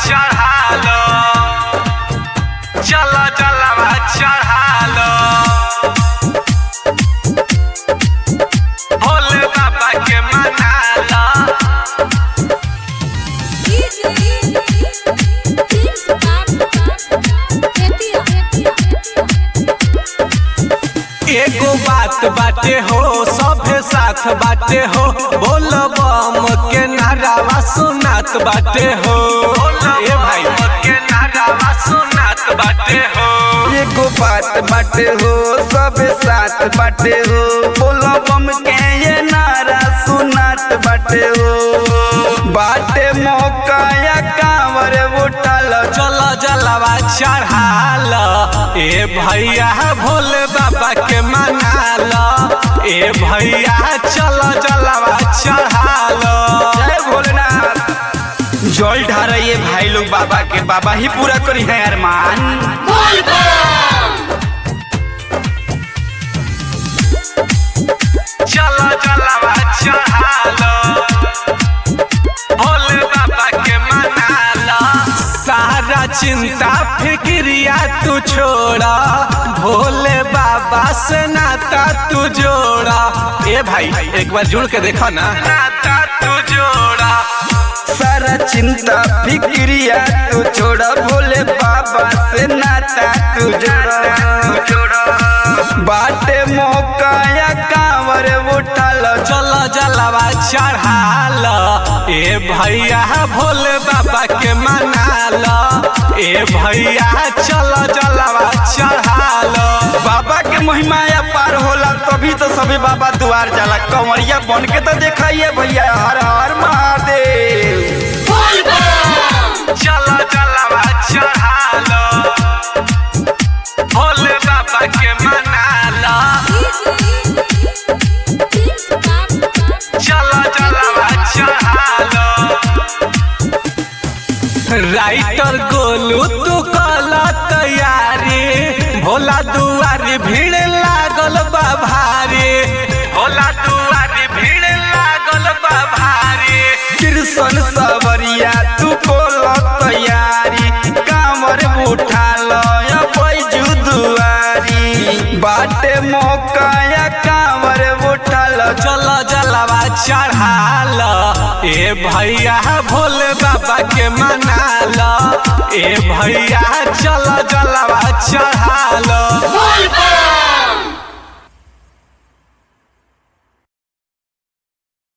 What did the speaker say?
चढ़ालो चल जलवा चढ़ालो भोले बाबा के मनाला एगो बात बाटे हो सभे साथ बाटे हो बोल बम के नारावा सुनात बाटे हो ए भाई के नारावा सुनात बाटे हो एगो बात बाटे हो सब साथ बाटे हो बोलो बम के ये नारा सुनात बाटे हो बाटे मौका या कांवर उठल चल जलवा चढ़ाल ए भैया भोले बाबा के मनाल ए भैया चल जलवा चढ़ाल जय भोलेनाथ जल ढारइए भाई लोग बाबा के बाबा ही पूरा करी है अरमान चल जलवा चढ़ालो भोले बाबा के मनाला सारा चिंता फिक्रिया तू छोड़ा भोले बाबा से नाता तू जोड़ा ए भाई एक बार जुड़ के देखो ना नाता तू जोड़ा सारा चिंता फिक्रिया तू छोड़ा भोले बाबा से नाता तू जोड़ा बाटे मौका या कांवर उठल चल जलवा चढ़ाल ए भैया भोले बाबा के मनाल ए भैया चल जलवा चढ़ाल बाबा के महिमा या पार होला तभी तो सभी बाबा दुआर जाला कंवरिया बन के तो देखाइए भैया हर हर महादेव चल जलवा चढ़ाल भोले बाबा के मनाल चल जलवा चढ़ाल राइटर गोलू तू कल तैयारी भोला दुआरी भीड़ लागल बा भारी भोला दुआरी भीड़ लागल बा भारी कृष्ण सवरिया तू कोल तैयारी कांवर उठा लो या बैजू दुआरी बाटे मौका या कांवर उठा लो चल जलवा चढ़ाल ए भैया भोले बाबा के मनाल ए भैया चल जलवा चढ़ाल